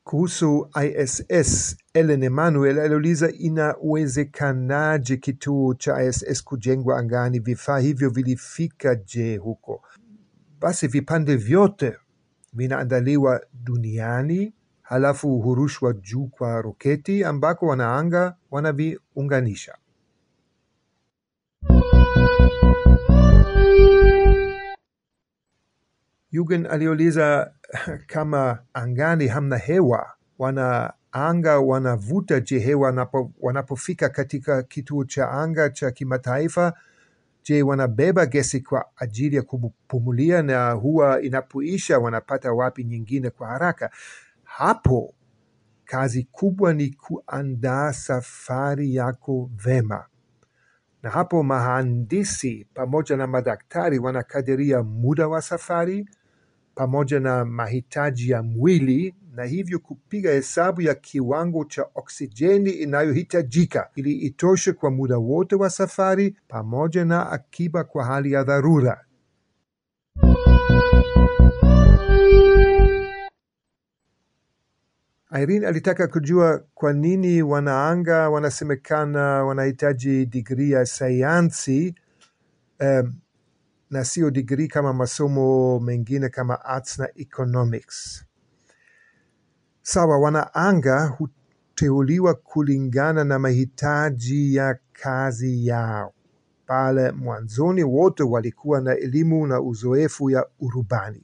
Kuhusu ISS, Ellen Emanuel aliuliza inawezekanaje kituo cha ISS kujengwa angani, vifaa hivyo vilifika je huko? Basi vipande vyote vinaandaliwa duniani, halafu hurushwa juu kwa roketi ambako wanaanga wanaviunganisha. Yugen aliuliza kama angani hamna hewa, wanaanga wanavuta je hewa wanapo, wanapofika katika kituo cha anga cha kimataifa? Je, wanabeba gesi kwa ajili ya kupumulia na huwa inapoisha wanapata wapi nyingine kwa haraka? Hapo kazi kubwa ni kuandaa safari yako vema, na hapo mahandisi pamoja na madaktari wanakadiria muda wa safari pamoja na mahitaji ya mwili na hivyo kupiga hesabu ya kiwango cha oksijeni inayohitajika ili itoshe kwa muda wote wa safari pamoja na akiba kwa hali ya dharura. Irene alitaka kujua kwa nini wanaanga wanasemekana wanahitaji digrii ya sayansi um, na sio digrii kama masomo mengine kama arts na economics. Sawa, wanaanga huteuliwa kulingana na mahitaji ya kazi yao. Pale mwanzoni wote walikuwa na elimu na uzoefu ya urubani.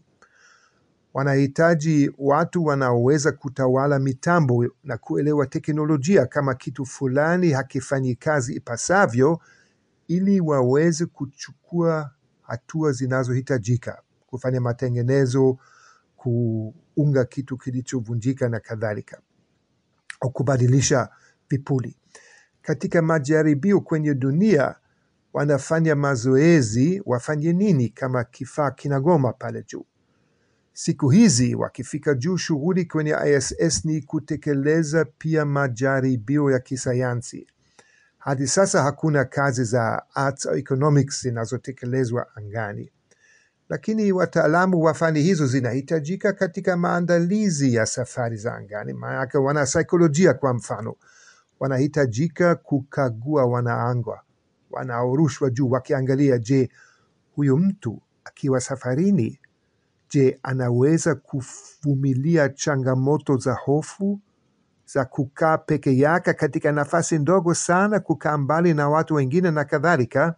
Wanahitaji watu wanaoweza kutawala mitambo na kuelewa teknolojia kama kitu fulani hakifanyi kazi ipasavyo, ili waweze kuchukua hatua zinazohitajika, kufanya matengenezo, kuunga kitu kilichovunjika na kadhalika, au kubadilisha vipuli. Katika majaribio kwenye dunia, wanafanya mazoezi, wafanye nini kama kifaa kinagoma pale juu? Siku hizi wakifika juu, shughuli kwenye ISS ni kutekeleza pia majaribio ya kisayansi. Hadi sasa hakuna kazi za arts au economics zinazotekelezwa angani, lakini wataalamu wa fani hizo zinahitajika katika maandalizi ya safari za angani. Maanake wana saikolojia, kwa mfano, wanahitajika kukagua wanaangwa wanaorushwa juu, wakiangalia, je, huyu mtu akiwa safarini Je, anaweza kuvumilia changamoto za hofu za kukaa peke yake katika nafasi ndogo sana, kukaa mbali na watu wengine na kadhalika?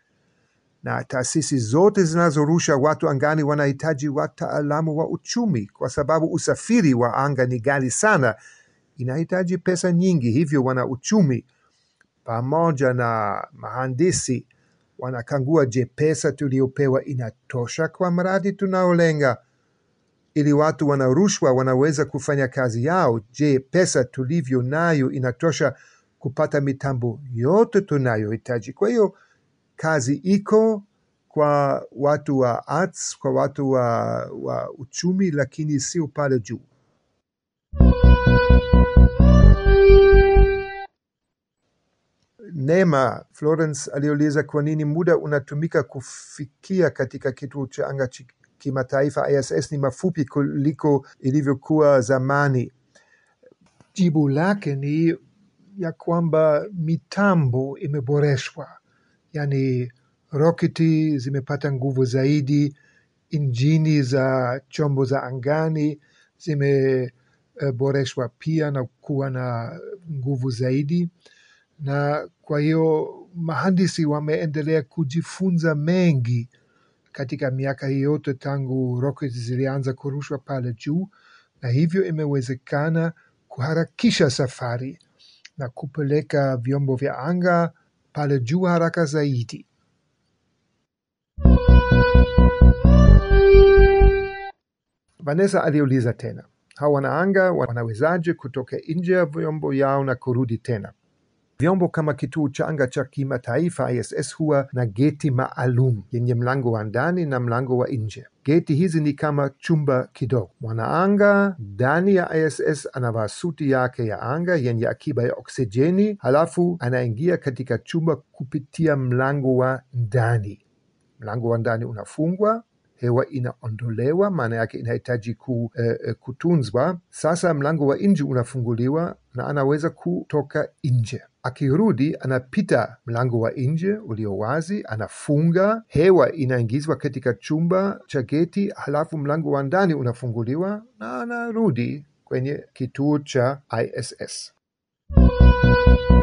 Na taasisi zote zinazorusha watu angani wanahitaji wataalamu wa uchumi, kwa sababu usafiri wa anga ni ghali sana, inahitaji pesa nyingi. Hivyo wana uchumi pamoja na mahandisi wanakagua, je, pesa tuliopewa inatosha kwa mradi tunaolenga? Ili watu wanarushwa wanaweza kufanya kazi yao. Je, pesa tulivyo nayo inatosha kupata mitambo yote tunayohitaji? Kwa hiyo kazi iko kwa watu wa arts, kwa watu wa, wa uchumi, lakini sio pale juu. Neema Florence aliuliza kwa nini muda unatumika kufikia katika kituo cha anga chi- kimataifa ISS ni mafupi kuliko ilivyokuwa zamani. Jibu lake ni ya kwamba mitambo imeboreshwa, yaani roketi zimepata nguvu zaidi, injini za chombo za angani zimeboreshwa pia na kuwa na nguvu zaidi na kwa hiyo mahandisi wameendelea kujifunza mengi katika miaka hii yote tangu rocket zilianza kurushwa pale juu, na hivyo imewezekana kuharakisha safari na kupeleka vyombo vya anga pale juu haraka zaidi. Vanessa aliuliza tena, hawa wanaanga wanawezaje kutoka nje ya vyombo yao na kurudi tena? Vyombo kama kituo cha anga cha kimataifa ISS huwa na geti maalum yenye mlango wa ndani na mlango wa nje. Geti hizi ni kama chumba kidogo. Mwanaanga ndani ya ISS anavaa suti yake ya anga yenye akiba ya oksijeni, halafu anaingia katika chumba kupitia mlango wa ndani. Mlango wa ndani unafungwa hewa inaondolewa, maana yake inahitaji ku, eh, kutunzwa. Sasa mlango wa nje unafunguliwa na anaweza kutoka nje. Akirudi anapita mlango wa nje ulio wazi, anafunga, hewa inaingizwa katika chumba cha geti, halafu mlango wa ndani unafunguliwa na anarudi kwenye kituo cha ISS.